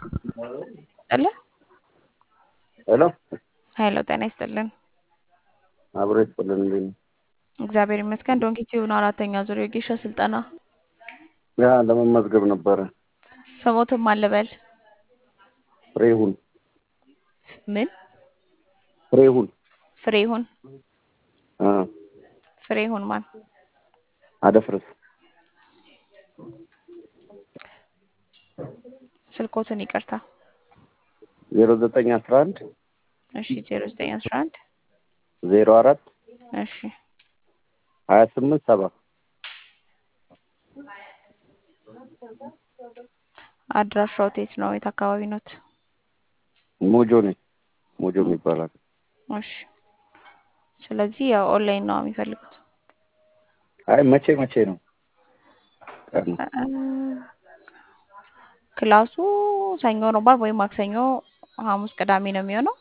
አለ ሄሎ ሀይሎ ጤና ይስጥልን። አብሮ ይስጥልን። እንዴት ነው? እግዚአብሔር ይመስገን። ዶንኪ ቲዩብ አራተኛ ዙር የጌሻ ስልጠና ያ ለመመዝገብ ነበረ። ስሞትም አልበል ፍሬሁን ምን ፍሬሁን ፍሬሁን አ ፍሬሁን ማን አደፍርስ ስልኮትን ይቅርታ። ዜሮ ዘጠኝ አስራ አንድ እሺ ዜሮ ዘጠኝ አስራ አንድ ዜሮ አራት እሺ ሀያ ስምንት ሰባ አድራሻው የት ነው? የት አካባቢ ኖት? ሞጆ ነኝ። ሞጆ ይባላል። እሺ ስለዚህ ያው ኦንላይን ነው የሚፈልጉት። አይ መቼ መቼ ነው ቀኑ? እ ክላሱ ሰኞ ነው ባል ወይም ማክሰኞ፣ ሐሙስ፣ ቅዳሜ ነው የሚሆነው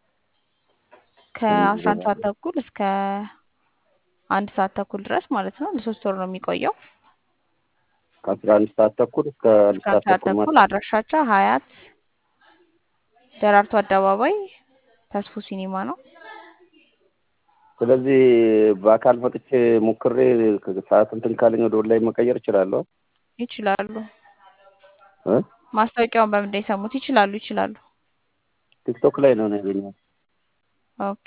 ከአስራ አንድ ሰዓት ተኩል እስከ አንድ ሰዓት ተኩል ድረስ ማለት ነው። ለሶስት ወር ነው የሚቆየው። ከአስራ አንድ ሰዓት ተኩል እስከ አንድ እስከ አንድ ሰዓት ሰዓት ተኩል ተኩል ማለት አድራሻቸው ሀያት ደራርቱ አደባባይ ተስፉ ሲኒማ ነው። ስለዚህ በአካል መጥቼ ሞክሬ ሰዓት እንትን ካለኝ ወደ ኦንላይን መቀየር እችላለሁ ይችላሉ። እ ማስታወቂያውን በምንድን ነው የሰሙት? ይችላሉ ይችላሉ። ቲክቶክ ላይ ነው ያገኘሁት። ኦኬ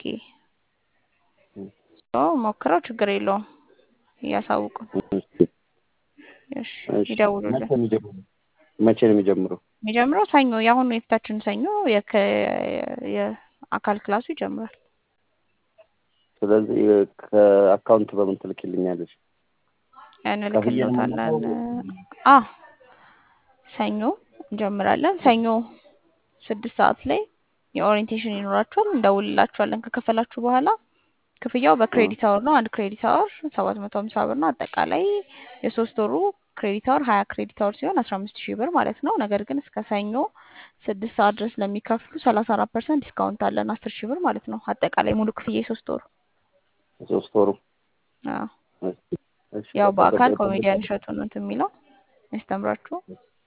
ሶ ሞክረው ችግር የለውም እያሳውቁን። እሺ፣ እሺ እሺ። ይደውሉልን። መቼ ነው የሚጀምረው? መቼ ነው የሚጀምረው? የሚጀምረው ሰኞ የአሁኑ የፊታችን ሰኞ የከ- የአካል ክላሱ ይጀምራል። ስለዚህ ከአካውንት በምን ትልክልኛለች? እንልክልዎታለን። አ ሰኞ እንጀምራለን። ሰኞ ስድስት ሰዓት ላይ የኦሪየንቴሽን ይኖራችኋል። እንደውልላችኋለን። ከከፈላችሁ በኋላ ክፍያው በክሬዲት አወር ነው። አንድ ክሬዲት አወር ሰባት መቶ ሀምሳ ብር ነው። አጠቃላይ የሶስት ወሩ ክሬዲት አወር ሀያ ክሬዲት አወር ሲሆን አስራ አምስት ሺህ ብር ማለት ነው። ነገር ግን እስከ ሰኞ ስድስት ሰዓት ድረስ ለሚከፍሉ ሰላሳ አራት ፐርሰንት ዲስካውንት አለን አስር ሺህ ብር ማለት ነው። አጠቃላይ ሙሉ ክፍያ የሶስት ወሩ ሶስት ወሩ አዎ። እሺ፣ እሺ። ያው በአካል ጠብቀኝ፣ ኮሜዲያን ጠብቀኝ። እሸቱ ነው እንትን የሚለው ያስተምራችሁ።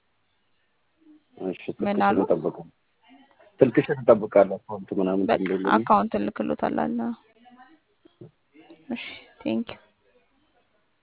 እሺ፣ ምን ስልክሽን አሉ? እጠብቃለሁ። ስልክሽን እጠብቃለሁ። አካውንት ምናምን በቃ ትልልኝ። አካውንት እንልክሎታለን። እሺ ቴንኪው